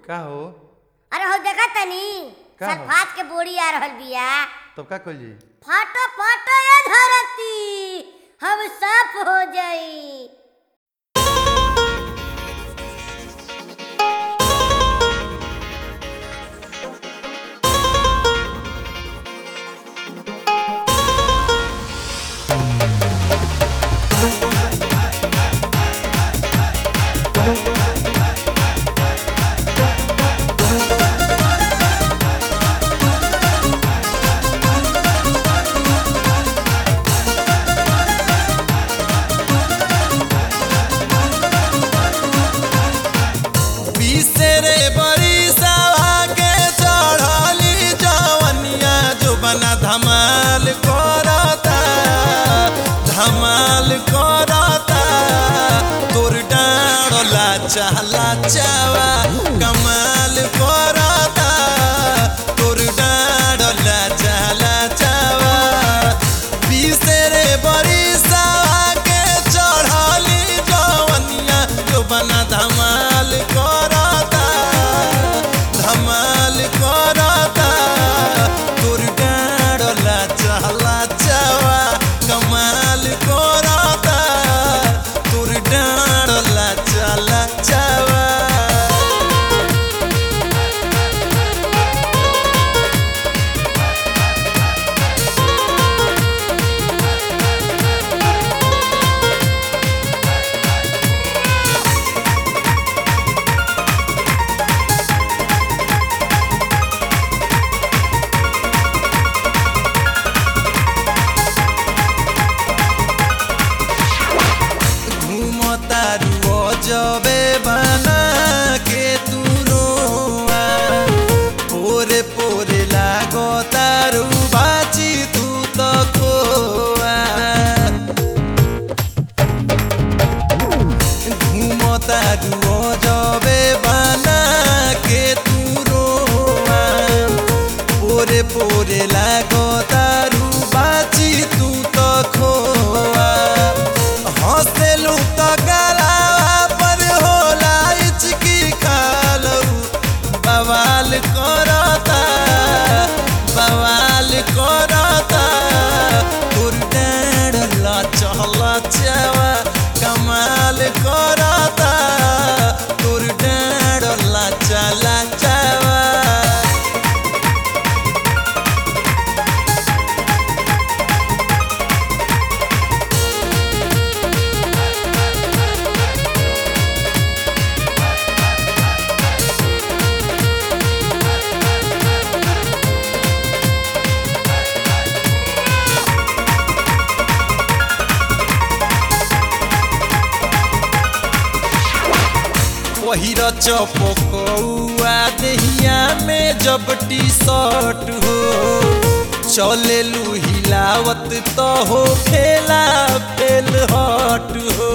का हो अरे हो देखा तनी का हो? सल्फात के बोरी आ रहल बिया तब का कइल जी फाटो फाटो ये धरती हम साफ हो जाई बिसरे बरिसवा के चढ़ली जवनिया जो बना धमाल करता धमाल करता तोर डाँडला चाहला चावा कमाल करता तोर डाँडला चाहला चावा बिसरे बरिसवा के चढ़ली जवनिया जो बना धमाल करता धमाल करता तोर डाँडला चहला चावा कमाल करता तोर डाँडला चला चावा घूमतारू जबे बना के तू रोआ पोरे पोरे लागो तारू बाची तू तो खोआ घूमतारू जबे बना के तू रोआ पोरे पोरे लागो तारू बाची तू तो खोआ हंसेलू तो गलावा पर होला इचकी खालू बवाल करता बवाल करता तोर डाँडला चहला चावा कमाल करता तोर डाँडला चला चावा पहिर चपकौआ देहिया में जब टी शर्ट हो चले लू हिलावत तो हो खेला फेल हट हो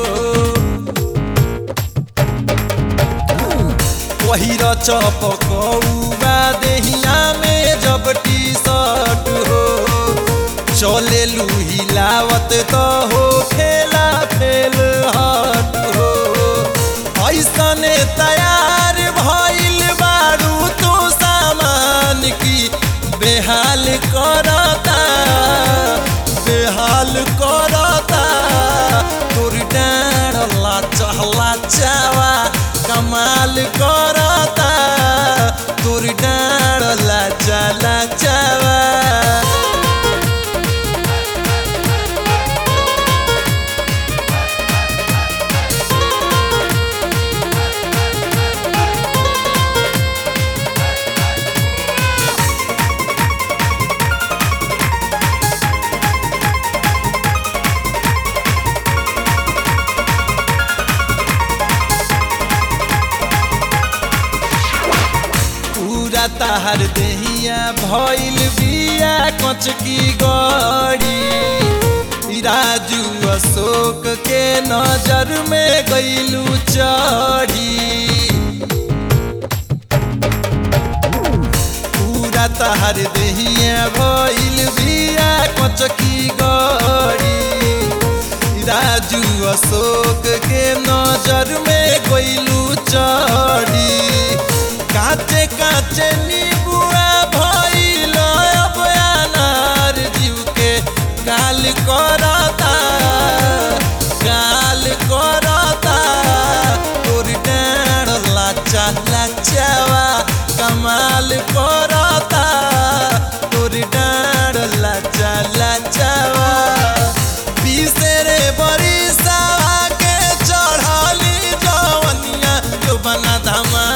पहिर चपकौआ देहिया में जब टी शर्ट हो चले लू हिलावत तो हो खेला फेल हट हो ऐसने तैयार भइल बारू तू सामान की बेहाल करता बेहाल करता तोर डाँडला चहला चावा कमाल करता तोर डाँडला चला चावा पूरा ताहर देहिया भइल बिया कच की गड़ी राजू अशोक के नजर में गईलू चढ़ी पूरा ताहर देहिया भइल बिया कच की गड़ी राजू अशोक के नजर में गईलू चढ़ी का काचे काचे नीबुआ भइल अब अनार जीव के गाल करता गाल करता तोर डाँड लाचा लाचावा कमाल करता तोर डाँड लाचा लाचावा बिसरे बरिसावा के चढ़ली जवनिया जो बना धमा